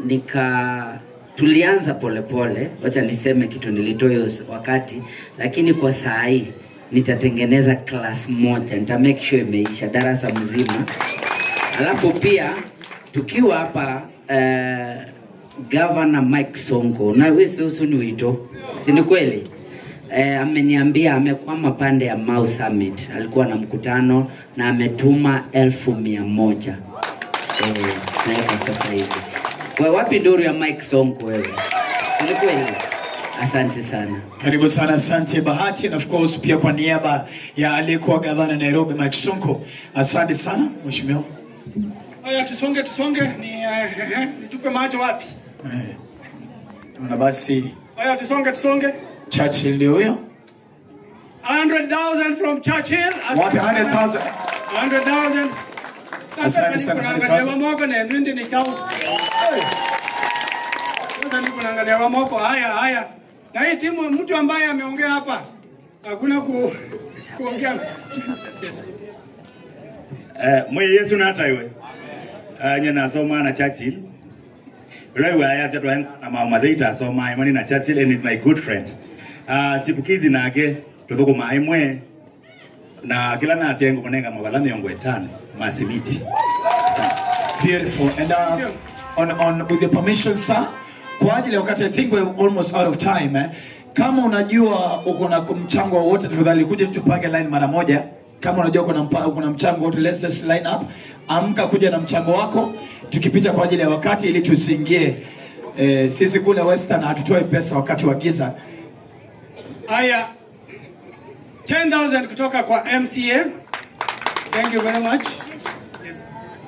nika tulianza polepole, wacha niseme kitu nilitoa hiyo s- wakati, lakini kwa saa hii nitatengeneza class moja, nita make sure imeisha darasa mzima. Alafu pia tukiwa hapa uh, Governor Mike Sonko na wewe ni wito, si ni kweli? Eh, ameniambia amekwama pande ya Mau Summit, alikuwa na mkutano na ametuma elfu mia moja eh, naweka sasa hivi. Kwa wapi nduru ya Mike Sonko wewe? Ni kweli? Asante sana. Karibu sana, asante Bahati, na of course pia kwa niaba ya aliyekuwa gavana Nairobi Mike Sonko, asante sana mheshimiwa. Haya, tusonge tusonge, ni eh, eh, nitupe macho wapi? Na basi Haya, tusonge tusonge. Churchill ndio huyo. 100,000 from Churchill. Wapi 100,000? 100,000. Asante sana, Kunaangalia 100,000. wamoko na ndindi ni chao. Sasa ni kunaangalia wamoko. Haya haya. Na hii timu mtu ambaye ameongea hapa. Hakuna ku kuongea. Yes. Eh, mwe yesu nataiwe uh, nye nasoma na churchill Rewe ayasya twa na mama theita asoma imani na churchill and is my good friend uh, chipukizi nake tuthukuma imwe na kila nasyengo kunenga mavala miongo itano masimiti asante Beautiful. And uh, on, on, with the permission sir, kwa ajili ya wakati I think we're almost out of time eh. Kama unajua uko na mchango wowote, tafadhali kuja tupange line mara moja. Kama unajua kuna mpa, kuna mchango wote, let's just line up. Amka kuja na mchango wako, tukipita kwa ajili ya wakati, ili tusiingie eh, sisi kule Western hatutoi pesa wakati wa giza. Haya. 10,000 kutoka kwa MCA. Thank you very much. Yes.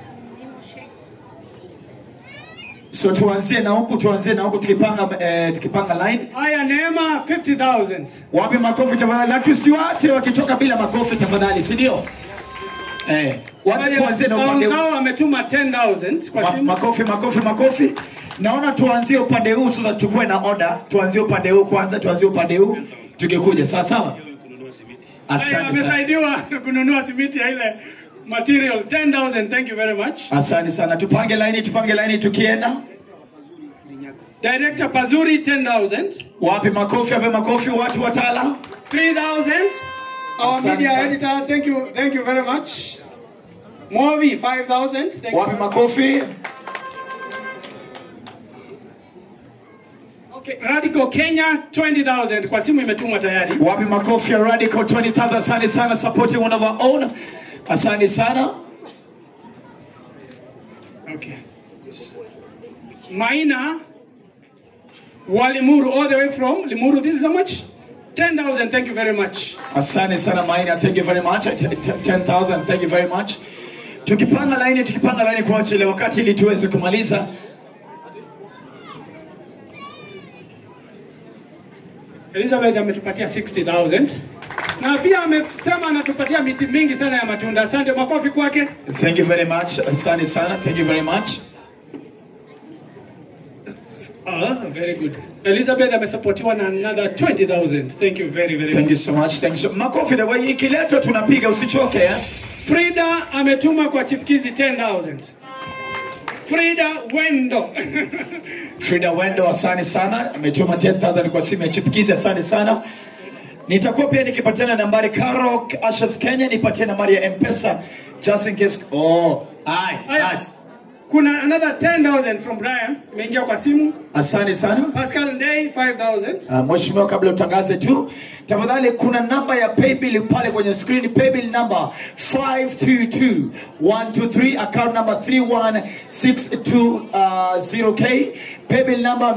So tuanzie na huku, tuanzie na huku tukipanga eh, tukipanga line. Haya, Neema 50,000. Wape makofi tafadhali, na tusiwache wakitoka bila makofi tafadhali, si ndio? Eh, wacha tuanzie na upande huu. Zao ametuma 10,000 kwa Ma, simu. makofi makofi makofi. Naona tuanzie upande huu sasa, tukuwe na order. Tuanzie upande huu kwanza, tuanzie upande huu tukikuja, sawa sawa. Haya, Asante sana, amesaidiwa kununua simiti ya ile material 10,000. Thank you very much. asante sana. Tupange laini, tupange laini tukienda. Director Pazuri 10,000. Wape makofi, wape makofi watu watala. 3,000. Our Asante media sana. editor, thank you, thank you very much. Movi 5,000. Thank Wape you. makofi. Okay, Radical Kenya 20,000 kwa simu imetumwa tayari. Wape makofi ya Radical 20,000. Asante sana, supporting one of our own. Asante sana. Okay. Maina Walimuru all the way from Limuru. This is how much? 10,000. Thank you very much. Asante sana Maina, thank you very much. T- t- 10,000, thank you very much. Tukipanga laini, tukipanga laini kwa ajili ya wakati ili tuweze kumaliza. Elizabeth ametupatia 60,000 na pia amesema anatupatia miti mingi sana ya matunda. Asante, makofi kwake. Thank you very much. Asante sana. Thank you very much. Ah, very good. Elizabeth amesapotiwa na another 20,000. Thank you very very Thank much. you so much. Thank you so Makofi the way ikiletwa tunapiga usichoke eh. Frida ametuma kwa chipkizi 10,000. Frida Wendo. Frida Wendo asante sana. Ametuma 10,000 kwa simu ya chipukizi asante sana. Nitakuwa pia nikipatiana nambari Karo Ashes Kenya nipatie nambari ya M-Pesa just in case. Oh, ai, Aya. nice. Kuna another 10,000 from Brian imeingia kwa simu. Asante sana. Pascal Ndei 5,000. Uh, Mheshimiwa, kabla utangaze tu, tafadhali kuna namba ya paybill pale kwenye screen, paybill number 522123 account number 31620k paybill number